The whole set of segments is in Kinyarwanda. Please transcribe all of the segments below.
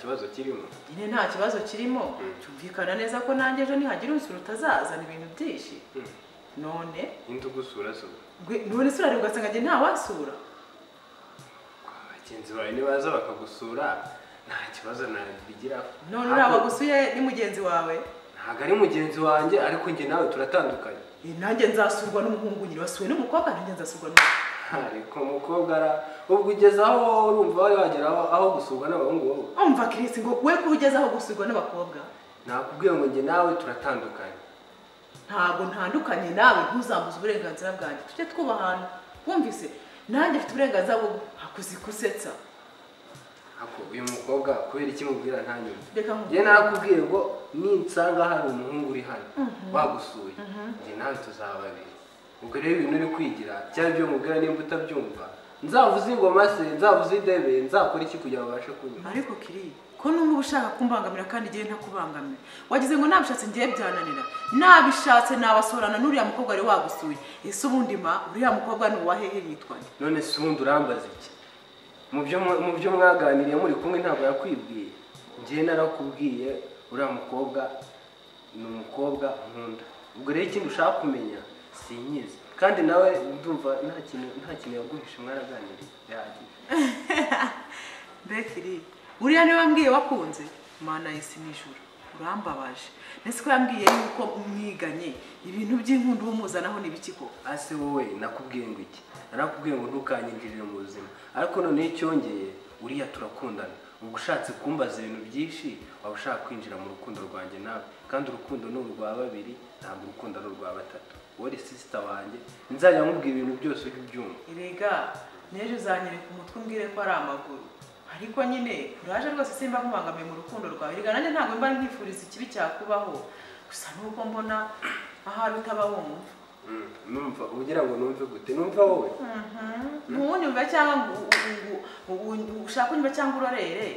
kibazo kirimo nyine nta kibazo kirimo cyumvikana neza ko nanjye ejo nihagira umusoro utazazana ibintu byinshi none indi ugusura sura gwe- none isura ariko ugasanga njye ntawasura bagenzi bawe nibaza bakagusura nta kibazo nabigiraho none Ntabwo- uriya wagusuye ni mugenzi wawe ntabwo ari mugenzi wanjye ariko njye nawe turatandukanye Eh, nanjye nzasurwa n'umuhungu nyine wasuwe n'umukobwa nanjye nzasurwa n'umuhungu ariko umukobwa ara- ubwo ugeze aho wowe urumva wari wagera aho aho gusurwa n'abahungu wowe umva kirisi ngo we ko ugezeho gusurwa n'abakobwa nakubwiye ngo njye nawe turatandukanye ntabwo ntandukanye nawe ntuzambuze uburenganzira bwanjye tujye twubahana wumvise nanjye afite uburenganzira bwo kuzikusetsa Ako uyu mukobwa kubera iki mubwira ntanyuma reka nkumve. njye narakubwiye ngo ninsanga hari umuhungu uri hano bagusuye njye nawe tuzababiri ubwo rero ibintu uri kwigira cyangwa ibyo mubwira nimba utabyumva nzavuze ingoma se nzavuze idebe nzakora iki kugira ngo babashe kunyura ariko kiri ko n'ubu uba ushaka kumbangamira kandi ngewe ntakubangamira wagize ngo nabishatse ngewe byananira nabishatse nabasohorana n'uriya mukobwa wari wagusuye ese ubundi ma uriya mukobwa ni uwa hehe yitwa nde none se ubundi urambaza iki mu byo mu- mu byo mwaganiriye muri kumwe ntabwo yakwibwiye njyewe narakubwiye uriya mukobwa ni umukobwa nkunda ubwo rero ikindi ushaka kumenya sinyizi kandi nawe ndumva nta kintu nta kintu yaguhishe mwaraganiriye bihagije mbe kiri buriya niwe wambwiye wakunze mana yisi nijoro urambabaje ndetse ko yambwiye yuko mwiganye ibintu by'inkundi uba umuzanaho ni ibiki koko ase wowe nakubwiye ngo iki narakubwiye ngo ntukanyinjirire mu buzima ariko noneho icyongeye uriya turakundana ubwo ushatse kumbaza ibintu byinshi waba ushaka kwinjira mu rukundo rwanjye nawe kandi urukundo ni urwa babiri ntabwo urukundo ari urwa batatu wowe sisita wanjye nzajya nkubwira ibintu byose ujye ubyumva erega n'ejo uzanyereka umutwe umbwire ko ari amaguru ariko nyine kuraje rwose simba nkubangamiye mu rukundo rwawe erega nanjye ntabwo mba nkwifuriza ikibi cyakubaho gusa n'uko mbona ahari utaba wumva Mm, numva ugira ngo numve gute numva wowe ntuwunyumve cyangwa ngo u- u- u- u- ushake unyumve cyangwa urorere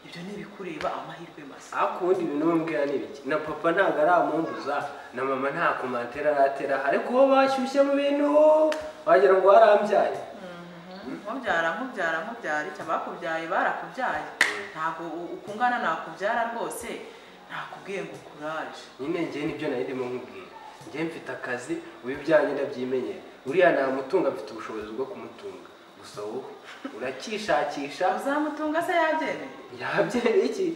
ibyo ni ibikureba amahirwe masa ariko ubundi ibintu we mbwira ni ibiki na papa ntabwo aramumbuza na mama nta komantere aratera ariko bo bashyushye mu bintu wagira ngo warambyaye nkubyara nkubyara nkubyara icyo abakubyaye barakubyaye ntabwo u- ukungana nakubyara rwose nakubwiye ngo kuraje nyine njye nibyo nari ndimo nkubwira njye mfite akazi ubu ibyanjye ndabyimenyera uriya namutunga mfite ubushobozi bwo kumutunga gusa wowe urakishakisha uzamutunga se yabyemeye yabyere iki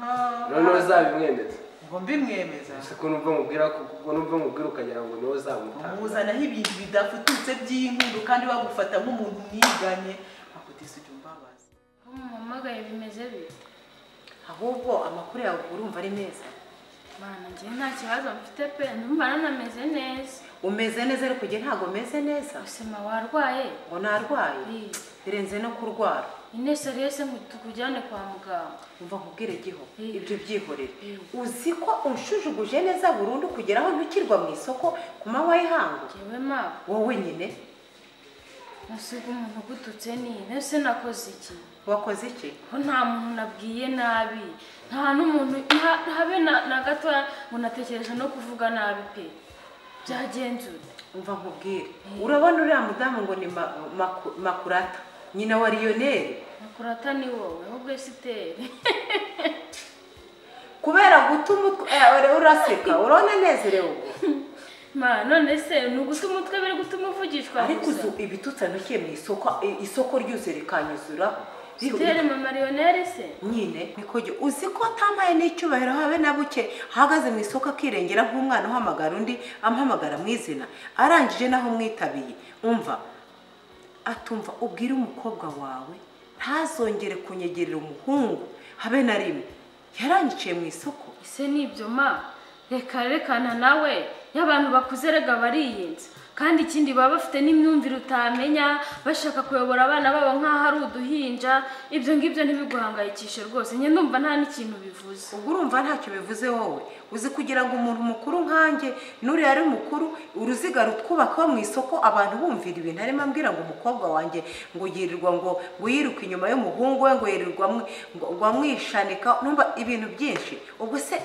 Ah, noneho uzabimwemeza ngo mbimwemeza gusa ko numva mubwira ko ko numva mubwira ukagira ngo niwe uzamutanga muzanaho ibintu bidafututse by'inkundu kandi bagufata nk'umuntu mwiganye akutisa ujya umbabaza aho muhamagaye bimeze bite ahubwo amakuru yawe urumva ari meza bana njye nta kibazo mfite pe ndumva nanameze neza umeze neza ariko njye ntabwo meze neza usema warwaye ngo narwaye Ii, birenze no kurwara ine seriyose ngo tukujyane kwa muganga umva nkubwire giho Mm. ibyo byihorere Mm. uzi ko unshujuguje neza burundu kugera aho ntukirwa mu isoko ku manywa y'ihangu ngewe mama wowe nyine nasiga umuntu ugututse ni mbese nakoze iki wakoze iki ko nta muntu nabwiye nabi nta n'umuntu nta- habe na na gatoya ngo natekereje no kuvuga nabi pe byagenzura umva nkubwire urabona uriya mudamu ngo ni ma- maku- makurata nyina wa riyoneri makurata ni wowe ahubwo esiteri kubera guta umutwe eh, ura- uraseka urabona nezerewe ubu ma none se ni uguta umutwe biri gutuma uvugishwa ariko gusa uzi ibitutsi yanukiye mu isoko i- isoko ryuzuye rikanyuzuraho Biho- esiteri mama riyoneri se nyine niko jya- uzi ko atambaye n'icyubahiro habe na buke ahagaze mu isoko akirengera nk'umwana uhamagara undi amuhamagara mu izina arangije n'aho umwitabiye umva atumva ubwire umukobwa wawe ntazongere kunyegerera umuhungu habe na rimwe yarangiciye mu isoko ese ni ibyo ma reka rekana nawe y'abantu bakuze rega bariyenza kandi ikindi baba bafite n'imyumvire utamenya bashaka kuyobora abana babo nk'aho ari uduhinja ibyo ngibyo ntibiguhangayikishe rwose njye ndumva nta n'ikintu bivuze ubwo urumva ntacyo bivuze wowe uzi kugira ngo umuntu mukuru nkanjye n'uriya ari mukuru uruziga rutwubaka mu isoko abantu bumvira ibintu arimo ambwira ngo umukobwa wanjye ngo yirirwa ngo ngo yiruke inyuma y'umuhungu we ngo yirirwa amwi- ngo ngo amwishanika numva ibintu byinshi ubwo se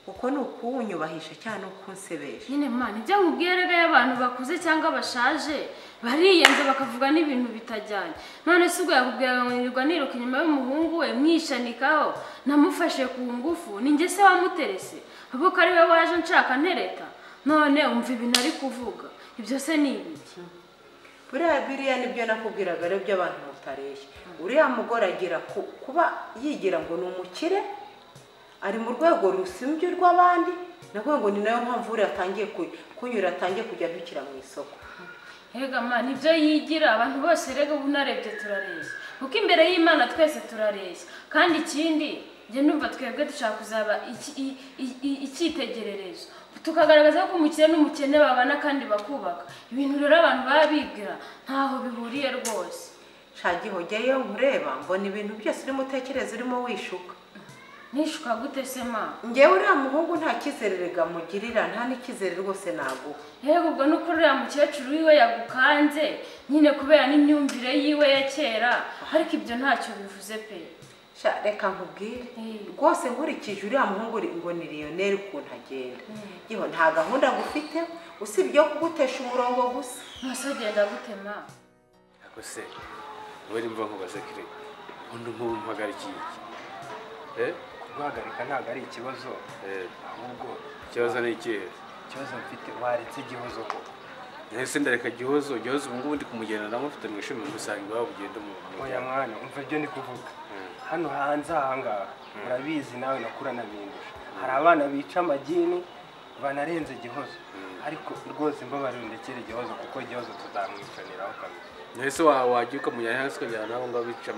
uko ni ukuwunyubahisha cyangwa ni ukunsebesha nyine mwana ibyo nkubwiye rero y'abantu bakuze cyangwa bashaje bariyenze bakavuga n'ibintu bitajyanye none se ubwo yakubwira ngo nirirwa niruka inyuma y'umuhungu we mwishanikaho namufashe ku ngufu ninjye se wamuterese ahubwo ko ari we waje nshaka ntereta none umva ibintu ari kuvuga ibyo se ni ibiki buriya biriya nibyo nakubwiraga rero by'abantu mutareshya uriya mugore agira ku- kuba yigira ngo ni umukire ari mu rwego rusimbye urw'abandi navuga ngo ni nayo mpamvu buriya atangiye ku- kunyura atangiye kujya abikira mu isoko Ega mwana ibyo yigira abantu bose rega ubu narebye turareshya kuko imbere y'imana twese turareshya kandi ikindi njye numva twebwe dushaka kuzaba iki- i- i- i- icyitegererezo tukagaragaza ko umukire n'umukene babana kandi bakubaka ibintu rero abantu baba bibwira ntaho bihuriye rwose shagiho jyayo nkureba mbona ibintu byose urimo utekereza urimo wishuka nishuka gute se mama ngewe uriya muhungu nta cyizererega mugirira nta n'icyizere rwose naguha Yego ubwo nuko uriya mukecuru wiwe yagukanze nyine kubera n'imyumvire yiwe ya kera ariko ibyo ntacyo bivuze pe sha reka nkubwire Mm. rwose nkurikije uriya muhungu uri- ngo ni liyoneri ukuntu agenda yewe nta gahunda agufite usibye yo kugutesha umurongo gusa ntose agenda gutema Ako se ubu nimba nkubaza kire ubundi nk'ubu mpagara iki iki Eh? guhagarika ntabwo ari ikibazo Eh, ahubwo ikibazo ni ikihe ikibazo mfite waretse igihozo ko nahise ndareka gihozo gihozo ubu ngubu ndi kumugenda ndamufite mu ishuri ngusanga iwabo ugenda mu oya muryango mwana umva ibyo ndi kuvuga Mm. hano hanze ahangaha murabizi nawe nakura nabindusha hari abana bica amagini banarenze igihozo ariko rwose mbabarira ndekere igihozo kuko igihozo tutamwicaniraho kabiri nahise wa- wajya ukamujyana hasi ukajyana nabo ngo bica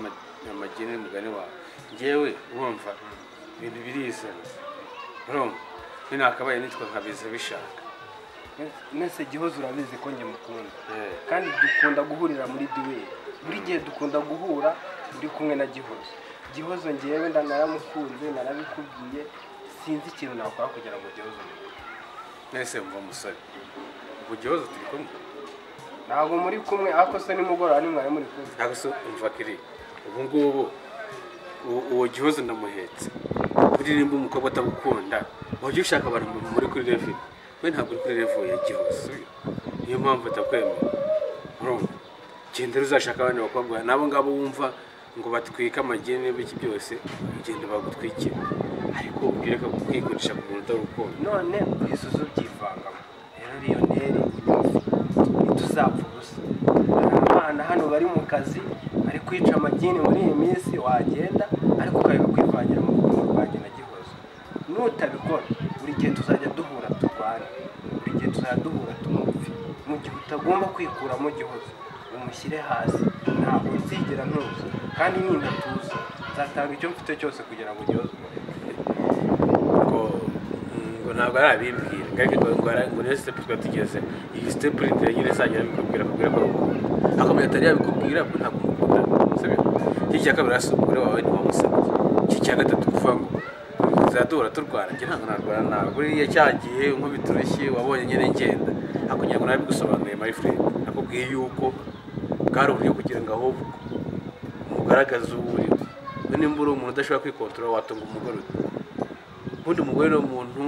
amagene n'umugani wawe ngewe urumva ibintu birizana urumva ninakabaye nitwa nkabiza bishaka Mwese- mwese gihozo urabizi ko njye mukunda Eh. kandi dukunda guhurira muri duweli buri gihe dukunda guhura uri kumwe na gihozo gihozo ngewe nda naramukunze narabikubwiye sinzi ikintu nakora kugira ngo gihozo mumenye nahise mva umusore ubu gihozo turi kumwe ntabwo muri kumwe ariko se nimugoroba nimwari muri kumwe ntabwo se umva kiri ubu ngubu u- uwo gihozo ndamuhetse buriya nimba umukobwa atagukunda wajya ushaka abantu mu- muri kuri revi we ntabwo uri kuri revi ya gihozo uyu. niyo mpamvu atakwemera urumva genda rero uzashaka abandi bakobwa n'abo ngabo wumva ngo batwike amageni n'ibiki byose ugenda bagutwikire ariko ubwire ko kwikundisha ku muntu utagukunda none isuzu byivangamo rero liyoneri ntituzapfa ubusa hari abana hano bari mu kazi ari kwica amagini muri iyi minsi wagenda ariko ukareka kwivangira mu rukundo rwanjye na gihozo nutabikora buri gihe tuzajya duhura turwane buri gihe tuzajya duhura tumupfe mu gihe utagomba kwikuramo gihozo umushyire hasi ntabwo nzigera ntuza kandi nindatuza nzatanga icyo mfite cyose kugira ngo gihozo ngo ngo ntabwo ari abimbwira ngari ngo ngo ara- ngo niyo sitepu twari tugeze iyi sitepu leta nyine izajya yabikubwira akubwira ko arukunda akamenya atari yabikubwira kuko ntabwo umukunda sibyo iki cya kabiri hasi umugore wawe ntiwamusabe iki cya gatatu kuvuga ngo tuzaduhora turwana njye ntabwo narwana nawe buriya cyagiye nkubita urushyi wabonye nyine ngenda akugira ngo nabigusobanuriye my friend nakubwiye yuko bwari uburyo kugira ngo ahubwo mugaragaze uwo uri we nimba uri umuntu udashobora kwikontorora watunga umugore ute ubundi umugore ni umuntu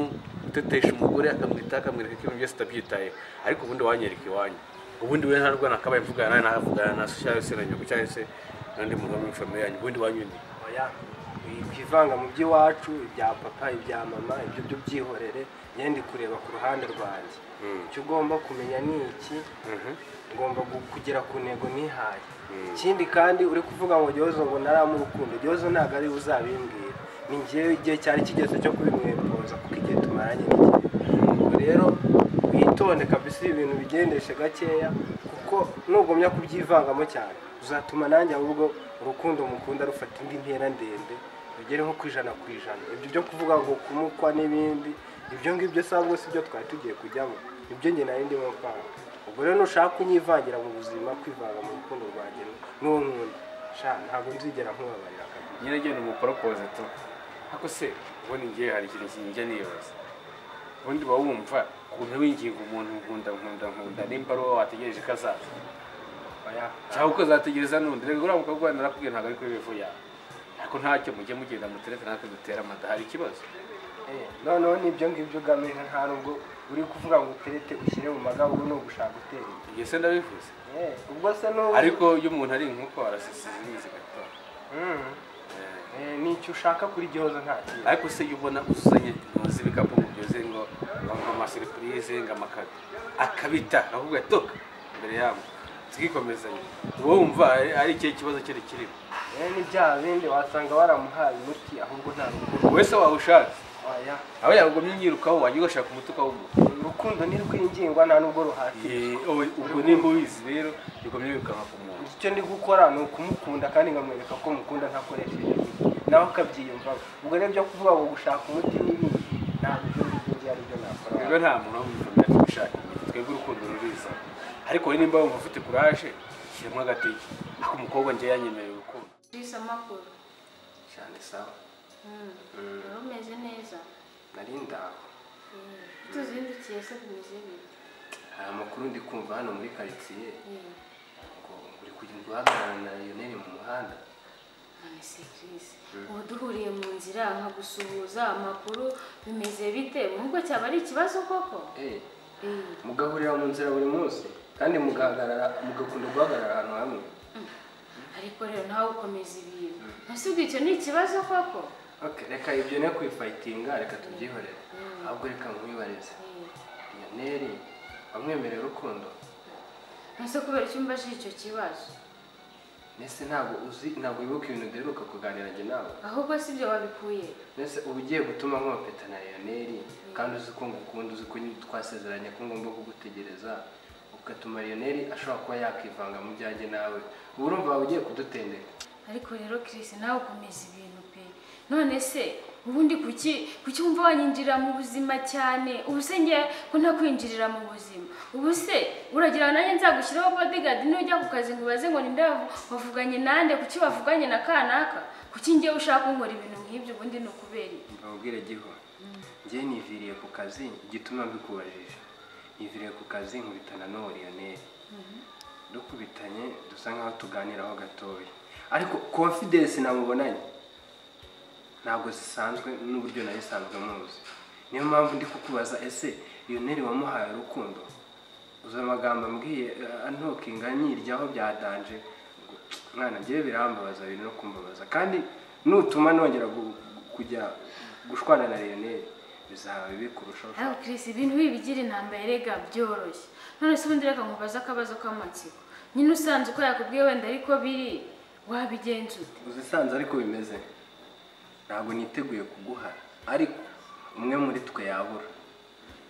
utetesha umugore akamwita akamwereka ko ibintu byose atabyitayeho ariko ubundi wanyereka iwanyu ubundi we ntarwo nakabaye mvugana nawe navugana na so cyangwa se na nyoko cyangwa se n'undi muntu wo muri famille yanyu ubundi wanyundi oya kwivanga mu by'iwacu ibya papa ibya mama ibyo byo byihorere yendi kureba ku ruhande rwanjye Mm. icyo ugomba kumenya ni iki ngomba gu- kugera ku ntego nihaye ikindi kandi uri kuvuga ngo gihozo ngo naramurukundo gihozo ntabwo ari we uzabimbwira ni njyewe igihe cyari kigeze cyo kubimwempoza kuko igihe tumaranye n'igihe ubwo rero witonde kabisa ibi bintu bigendeshe gakeya kuko nugumya kubyivangamo cyane uzatuma nanjye ahubwo urukundo mukunda rufata indi ntera ndende rugere nko ku ijana ku ijana ibyo byo kuvuga ngo kumukwa n'ibindi ibyo ngibyo si ahubwo si byo twari tugiye kujyamo nibyo njye nari ndimo kwanga ubwo rero nushaka kunyivangira mu buzima kwivanga mu rukundo rwanjye n'uwo nkunda sha ntabwo nzigera nkubabarira kabisa nyine genda umuporopoze tu ariko se ubundi ngiye hari ikintu kinjya nibaza ubundi uba wumva ukuntu winginga umuntu nkunda nkunda nkunda nimba ari wowe wategereje ko azaza oya cyangwa uko uzategereza n'undi reka uriya mukobwa wanyu narakubwiye ntabwo ari kuri revo yawe ariko ntacyo mujye mugenda muterete natwe dutera amada hari ikibazo Eh, noneho n'ibyo ngibyo ugamije nta nubwo uri kuvuga ngo uterete ushyire mu magabo ubu ni ugushaka utera imbere ibyo se ndabivuze Eh, ubwo se n'ubu ariko iyo umuntu ari inkoko arasisiza imizi gatora Mm. Eh, n'icyo ushaka kuri gihozo nta kintu ariko se iyo ubona uzanye ntuzi ibikapu ngo byuze ngo ngo amasiripurize ngo amakado akabita ahubwo atoka imbere yabo tukikomezanya wowe wumva ari- ari ikihe kibazo cyari kirimo Eh, ni bya bindi wasanga waramuhaye umuti ahubwo nta rukundo wowe se wawushatse waya aho yagumye unyirukaho wajya ugashaka umuti ukawugura urukundo ntirwingingwa nta nubwo ruhatira Owe, ubwo nimba ubizi rero bigomye birukanka ku muntu icyo ndi gukora ni ukumukunda kandi nkamwereka ko mukunda ntakoresheje ibibi. nawe akabyiyumvamo ubwo rero byo kuvuga ngo gushaka umuti n'ibindi ntabwo ibyo ngibyo ngiye ari byo rero nakora nta muntu wamufamira ari gushaka inyuma twebwe urukundo ruriza ariko wowe nimba wumva ufite kuraje shyiramo agatege ariko umukobwa njye yanyemereye urukundo Chris amakuru cyane sawa Mm, wari umeze neza nari ndaho Mm, tuzindukiye se bimeze bite hari amakuru ndi kumva hano muri karitsiye Mm, ngo uri kugenda uhagarara na yoneri mu muhanda none se Chris ubu duhuriye mu nzira nkagusuhuza amakuru bimeze bite nubwo cyaba ari ikibazo koko Eh, Mm, mugahurira mu nzira buri munsi kandi mugahagarara mugakunda guhagarara ahantu hamwe ariko rero nawe ukomeza ibintu ese ubwo icyo ni ikibazo koko Okay, reka ibyo ne kwifayitinga reka tubyihorere ahubwo reka nkwibarize Mm, yoneri wamwemereye urukundo ese kubera icyo umbaje icyo kibazo mbese ntabwo uzi ntabwo wibuka ibintu duheruka kuganira njye nawe ahubwo si ibyo wabikuye mbese uba ugiye gutuma nk'amapeta na leoneri kandi uzi ko ngukunda uzi ko twasezeranye ko ngomba kugutegereza ugatuma leoneri ashobora kuba yakivanga mu byanjye nawe ubu urumva waba ugiye kudutendeka ariko rero Chris nawe ukomeza ibintu pe none se ubundi kuki kuki wumva wanyinjirira mu buzima cyane ubu se njye ko ntakwinjirira mu buzima ubu se uragira ngo nanjye nzagushyiraho bodyguard nujya ku kazi ngo ubaze ngo ninde wavu- wavuganye nande kuki wavuganye na kanaka kuki njye ushaka kunkora ibintu nk'ibyo ubundi ni ukubera iki? mbabwire giho njyewe niviriye ku kazi igituma mbikubajije niviriye ku kazi nkubitana n'uwo leoneri dukubitanye dusa nk'aho tuganiraho gatoya ariko confidence namubonanye ntabwo zisanzwe n'uburyo nari isanzwe muzi niyo mpamvu ndi kukubaza ese leoneri wamuhaye urukundo uzi amagambo ambwiye eh, antokinga nyiryaho byadanje ngo, mwana njyewe birambabaza biri no kumbabaza kandi nutuma nongera gu- kujya gushwana na leoneri bizaba bibi kurushaho ariko Chris ibintu bibi bigira intambara erega byoroshye none se ubundi reka nkubaze akabazo k'amatsiko nyine usanze uko yakubwiye wenda ariko biri wabigenza ute uzisanze ariko bimeze ntabwo niteguye kuguha ariko umwe muri twe yabura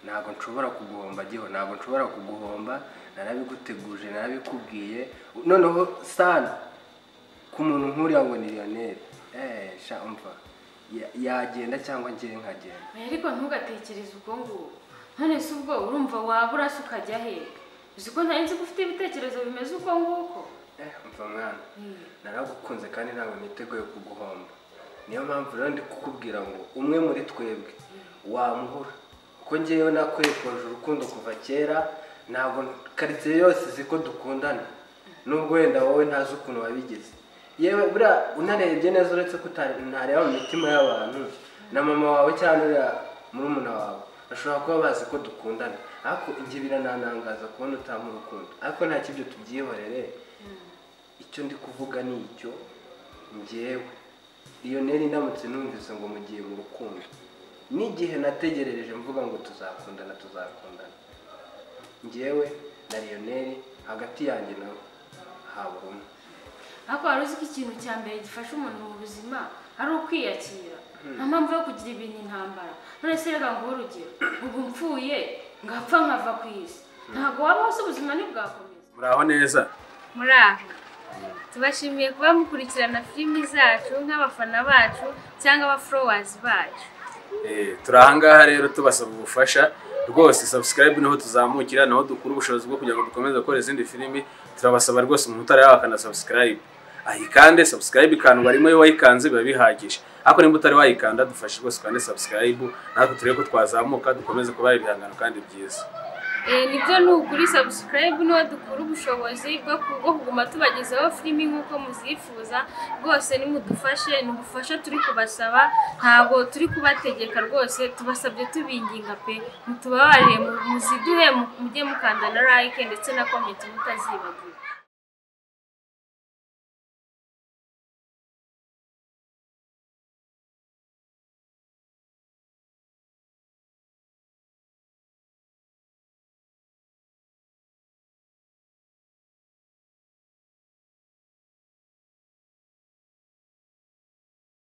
ntabwo nshobora kuguhomba giho ntabwo nshobora kuguhomba narabiguteguje narabikubwiye noneho sana ku muntu nk'uriya ngo ni leonel sha umva ya- yagenda cyangwa ngewe nkagenda Oya, ariko ntugatekereze ubwo ngubu none se ubwo urumva wabura se ukajya he uzi ko ntari nzi ko ufite ibitekerezo bimeze uko nguko Eh, umva mwana naragukunze kandi ntabwo niteguye kuguhomba niyo mpamvu rero ndi kukubwira ngo umwe muri twebwe wamuhura kuko ngewe nakwekonje urukundo kuva kera ntabwo karitsiye yose izi ko dukundana nubwo wenda wowe ntazi ukuntu wabigize yewe buriya unarebye neza uretse ko uta- ntareba mu mitima y'abantu na mama wawe cyangwa uriya murumuna wawe bashobora kuba bazi ko dukundana ariko inge birananangaza kubona utamu urukundo ariko nta kibyo tubyihorere icyo ndi kuvuga ni icyo ngewe leonel ndamutse numvise ngo mugiye mu rukundo n'igihe nategerereje mvuga ngo tuzakundana tuzakundana ngewe na leonel hagati yanjye nawe habura umwe ariko wari uzi ko ikintu cya mbere gifasha umuntu mu buzima ari ukwiyakira nta mpamvu yo kugira ibintu intambara none se reka nguhe urugero ubu mfuye ngapfa nkava ku isi ntabwo wabaho se ubuzima ntibwakomeza muraho neza muraho tubashimiye kuba mukurikirana filimi zacu nk'abafana bacu cyangwa abaforowazi bacu Eh, turi ahangaha rero tubasaba ubufasha rwose subscribe niho tuzamukira naho dukura ubushobozi bwo kugira ngo dukomeze gukora izindi filimi turabasaba rwose umuntu utari wakanda subscribe ayikande subscribe ikandwa rimwe iyo wayikanze biba bihagije ariko nimba utari wayikanda dufashe rwose ukande subscribe natwe turebe ko twazamuka dukomeze kuba ibihangano kandi byiza Eh, nibyo nugura subscribe niho dukura ubushobozi bwo ku- bwo kuguma tubagezaho filimi nk'uko muzifuza rwose nimudufashe ni ubufasha turi kubasaba ntabwo turi kubategeka rwose tubasabye tubinginga pe mutubabarire mu- muziduhe mu- mujye mukanda na like ndetse na comment mutazibagirwa